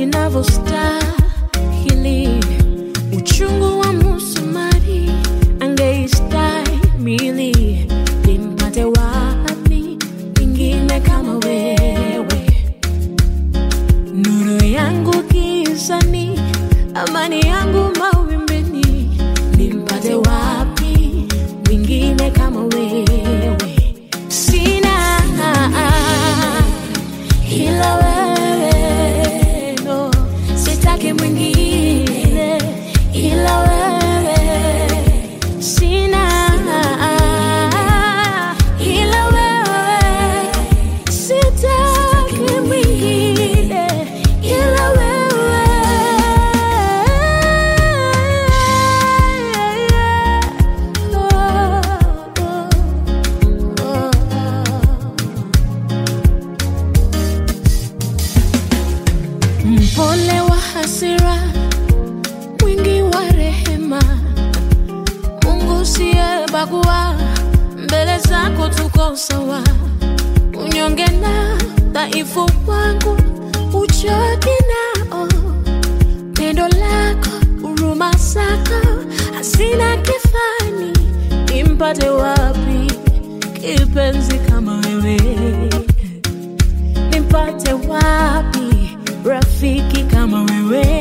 ninavyostahili. Uchungu wa musumari angeistahimili, nimpate wapi mwingine kama wewe? Nuru yangu gizani, amani yangu mawimbini, nimpate wapi mwingine kama wewe? Sina ila wewe, no, sitaki mwingine ila wewe. Sina ila wewe, sitaki mwingine ila wewe. Mpole wa hasira, mwingi wa rehema, Mungu siyebagua, mbele zako tuko sawa. Unyonge na dhaifu wangu uchoki nao, pendo lako, huruma zako hasina kifani. Nimpate wapi kipenzi kama wewe? Nimpate wapi rafiki kama wewe?